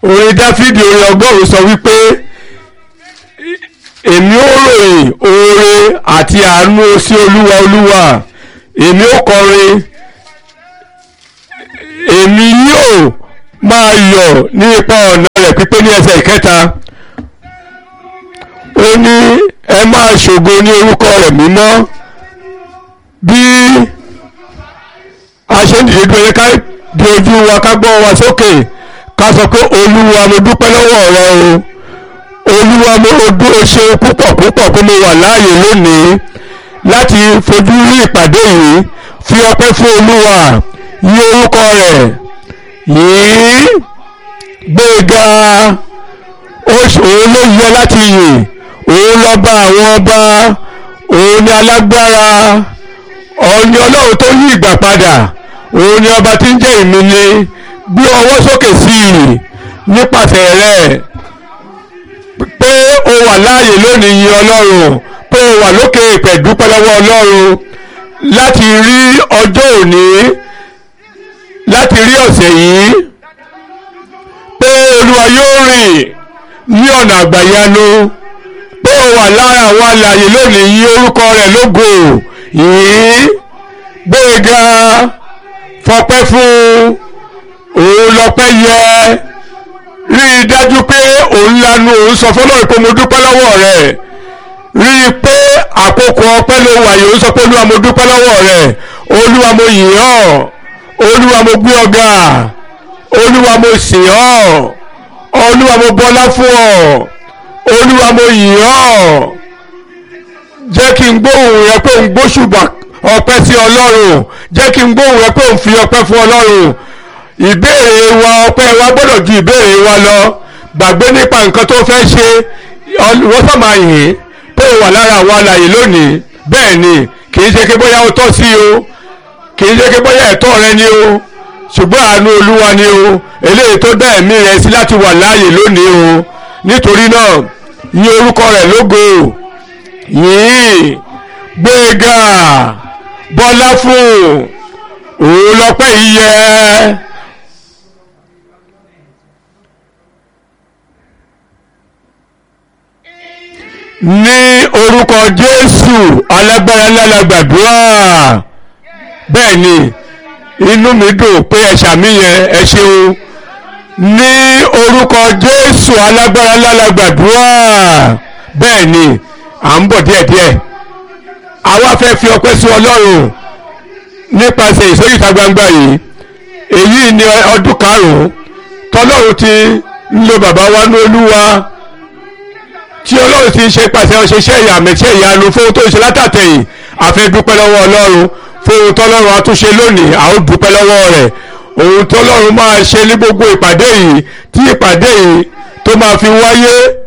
orin dáfídì orin ọgọ́rùn-ún sọ wípé èmi ó ròyìn oore àti àánú sí olúwa olúwa èmi ó kọrin èmi yóò máa yọ̀ ní ipa ọ̀nà rẹ̀ pípé ní ẹsẹ̀ ìkẹta ó ní ẹ máa ṣògo ní orúkọ rẹ̀ mímọ́ bí a ṣe ń dìde dúró ká di ojú wa ká gbọ́ wa sókè ká sọ pé olúwa mo dúpẹ́ lọ́wọ́ rẹ o olúwa mo dúró ṣe púpọ̀ púpọ̀ pé mo wà láàyè lónìí láti fojú rí ìpàdé yìí fi ọpẹ́ fún olúwa yí orúkọ rẹ̀ yìí gbéga òun ló yẹ láti yìn òun lọ́ba àwọn ọba òun ni alágbára òun ni ọlọ́run tó yí ìgbà padà òun ni ọba tí ń jẹ́ ìmìlẹ̀ gbé ọwọ́ sókè sí i nípasẹ̀ rẹ̀ pé o wà láàyè lónìí yìn ọlọ́run pé o wà lókè ìpẹ̀ dúpẹ́ lọ́wọ́ ọlọ́run láti rí ọjọ́ òní láti rí ọ̀sẹ̀ yìí pé olúwa yóò rìn ní ọ̀nà àgbàyanu pé o wà lára àwọn alààyè lónìí yìn orúkọ rẹ̀ lógo yìí gbéga fọpẹ́ fún òun lọ́pẹ́ yẹ rí i dájú pé òun lanu òun sọ fọlọ́run pé mo dúpẹ́ lọ́wọ́ rẹ̀ rí i pé àkókò ọpẹ́ ló wà yìí ó sọ pé olúwa mo dúpẹ́ lọ́wọ́ rẹ̀ olúwa mo yìn ọ́ olúwa mo gbé ọ ga olúwa mo sìn ọ́ olúwa mo bọlá fún ọ olúwa mo yìn ọ́ jẹ́ kí n gbóhùn rẹ pé n gbóṣùbà ọpẹ́ sí ọlọ́run jẹ́ kí n gbóhùn rẹ pé n fi ọpẹ́ fún ọlọ́run ìbéèrè wa ọpẹ́ wa gbọ́dọ̀ ju ìbéèrè wa lọ gbàgbé nípa nǹkan tó fẹ́ ṣe wọ́n sàmà yìn pé ó wà lára àwọn alàyè lónìí bẹ́ẹ̀ ni kì í ṣe pé bóyá ó tọ́ sí o kì í ṣe pé bóyá ẹ̀tọ́ rẹ ni o ṣùgbọ́n àánú olúwa ni o eléyìí tó dá ẹ̀mí rẹ sí láti wà láàyè lónìí o nítorí náà yìn orúkọ rẹ̀ lógo yìn gbéga bọ́lá fún òun lọ́pẹ́ yìí yẹ. ní orúkọ jésù alágbára ńlá gbàdúrà bẹ́ẹ̀ ni inú mi dùn pé ẹ ṣàmì yẹn ẹ ṣeun ní orúkọ jésù alágbára ńlá gbàdúrà bẹ́ẹ̀ ni à ń bọ̀ díẹ̀díẹ̀ àwa fẹ́ fi ọpẹ́ sí ọlọ́run nípasẹ̀ ìsọyìíta gbangba yìí èyí ni ọdún karùn-ún tọ́lọ́run ti ń lo bàbá wa ní olúwa tí ọlọ́run ti ṣe pàṣẹ ọ̀ṣẹ̀ṣẹ̀ ìyàmẹ̀ṣẹ̀ ìyanu fún ohun tó ń ṣe látàtẹ̀yìn àfẹ́ dúpẹ́ lọ́wọ́ ọlọ́run fún ohun tọ́lọ́run àtúnṣe lónìí a ó dúpẹ́ lọ́wọ́ rẹ̀ ohun tọ́lọ́run máa ṣe ní gbogbo ìpàdé yìí tí ìpàdé yìí tó máa fi wáyé